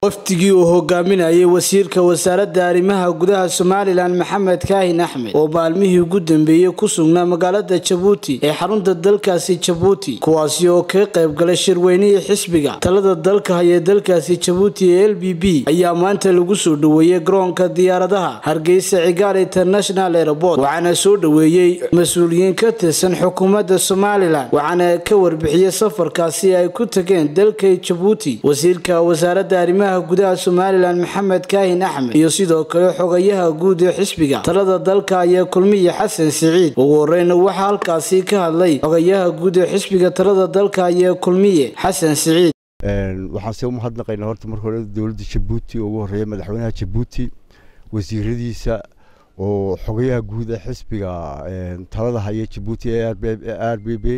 wafdigii uu hogaaminayay wasiirka wasaaradda arrimaha gudaha somalilan maxamed kaahin axmed oo maalmihii ugu dambeeyey ku sugnaa magaalada jabuuti ee xarunta dalkaasi jabuuti kuwaasi oo kaga qayb galay shirweynihii xisbiga talada dalka haya dalkaasi jabuuti ee l b b ayaa maanta lagu soo dhoweeyey garoonka diyaaradaha hargeysa cigaal international airport waxaana soo dhoweeyey mas-uuliyiin ka tirsan xukuumadda somalilan waxaana ka warbixiyey safarkaasi ay ku tageen dalka jabuuti wasiirka wasaaradda arrimaha gudaha somalilan maxamed kaahin axmed iyo sidoo kale xogayaha guud ee xisbiga talada dalka ayaa kulmiya xasan siciid ugu horeyna waxaa halkaasi ka hadlay xogayaha guud ee xisbiga talada dalka ayaa kulmiye xasan siciid waxaan se umahadnaqaynaa horta marka hore dowladda jabuuti oo ugu horeeya madaxweynaha jabuuti wasiiradiisa oo xogayaha guud ee xisbiga talada haya jabuuti ee r b b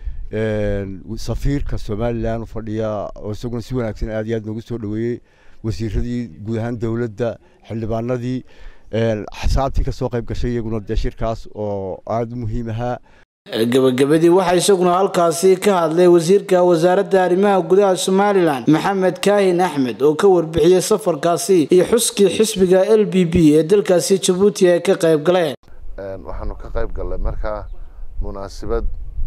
safiirka somalilan fadhiya oo isaguna si wanaagsan aad iyo aad noogu soo dhoweeyey wasiiradii guud ahaan dowladda xildhibaanadii xasaabtii ka soo qayb gashay iyaguna dee shirkaas oo aada u muhiim ahaa gabagabadii waxaa isaguna halkaasi ka hadlay wasiirka wasaaradda arrimaha gudaha somalilan maxamed kaahin axmed oo ka warbixiyey safarkaasi iyo xuskii xisbiga l b b ee dalkaasi jabuuti ay ka qayb galeen waxaanu ka qayb gallay markaa munaasabad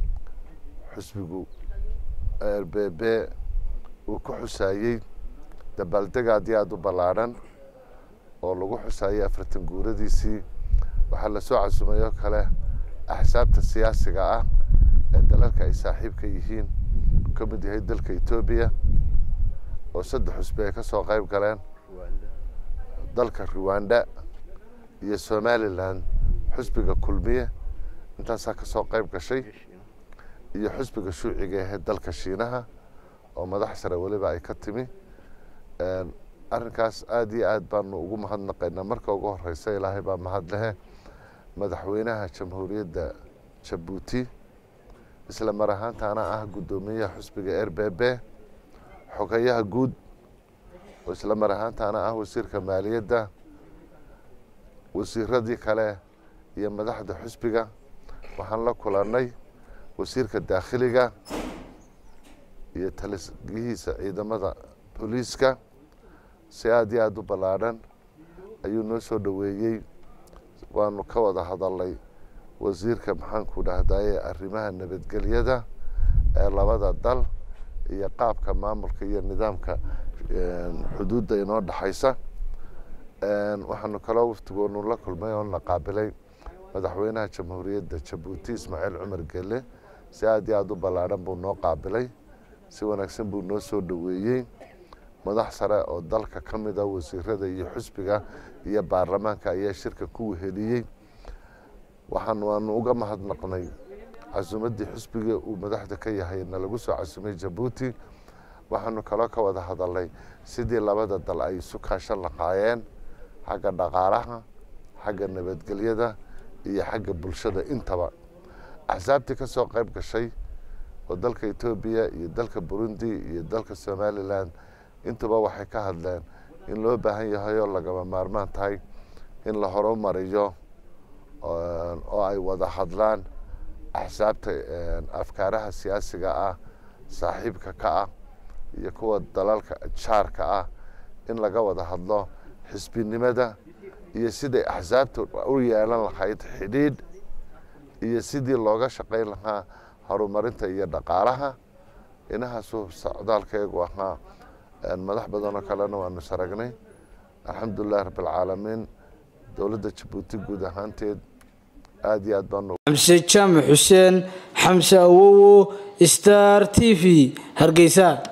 xusbigu r b b uu ku xusaayey dabaaldeg aad iyo aada u ballaadhan oo lagu xusaayey afartan guuradiisii waxaa lasoo casumay oo kale axsaabta siyaasiga ah ee dalalka ay saaxiibka yihiin uu ka mid yahay dalka etoobiya oo saddex xusbi ay ka soo qayb galeen dalka ruwanda iyo somalilan xusbiga kulmiye intaasaa ka soo qayb gashay iyo xusbiga shuuciga ahee dalka shiinaha oo madax sare weliba ay ka timi arrinkaas aada iyo aad baanu ugu mahadnaqaynaa marka ugu horeysa ilaahay baa mahad lehe madaxweynaha jamhuuriyadda jabuuti isla mar ahaantaana ah guddoomiyaha xusbiga r b b xogayaha guud oo isla mar ahaantaana ah wasiirka maaliyadda wasiiradii kale iyo madaxda xusbiga waxaan la kulannay wasiirka daakhiliga iyo talisgihiisa ciidamada booliiska si aada iyo aada u ballaadhan ayuu noo soo dhoweeyey waanu ka wada hadalnay wasiirka maxaanku dhahdaye arrimaha nabadgelyada ee labada dal iyo qaabka maamulka iyo nidaamka xuduudda inoo dhexaysa waxaanu kaloo waftigoonu la kulmay oo na qaabilay madaxweynaha jamhuuriyadda jabuuti ismaaciil cumar gele si aada iyo aada u ballaadhan buu noo qaabilay si wanaagsan buu noo soo dhoweeyey madax sare oo dalka ka mid a wasiirada iyo xusbiga iyo baarlamaanka ayaa shirka ku weheliyey waxaan waanu uga mahadnaqnay casuumaddii xusbiga uu madaxda ka yahay na lagu soo casumay jabuuti waxaanu kaloo ka wada hadalnay sidii labada dal ay isu kaashan lahaayeen xagga dhaqaalaha xagga nabadgelyada iyo xagga bulshada intaba axsaabtii ka soo qayb gashay oo dalka etoobiya iyo dalka burundi iyo dalka somalilan intuba waxay ka hadleen in loo baahan yahay oo lagama maarmaan tahay in la horumariyo oo ay wada hadlaan axsaabta afkaaraha siyaasiga ah saaxiibka ka ah iyo kuwa dalalka jaarka ah in laga wada hadlo xisbinimada iyo siday axsaabta u yeelan lahayd xidhiidh iyo sidii looga shaqayn lahaa horumarinta iyo dhaqaalaha inahaasuu socdaalkeegu ahaa madax badanoo kalena waanu saragnay alxamdulilahi rabbilcaalamiin dowladda jabuuti guud ahaanteed aada iyo aad baanu xamse jaamac xuseen xamse awowo star t v hargeysa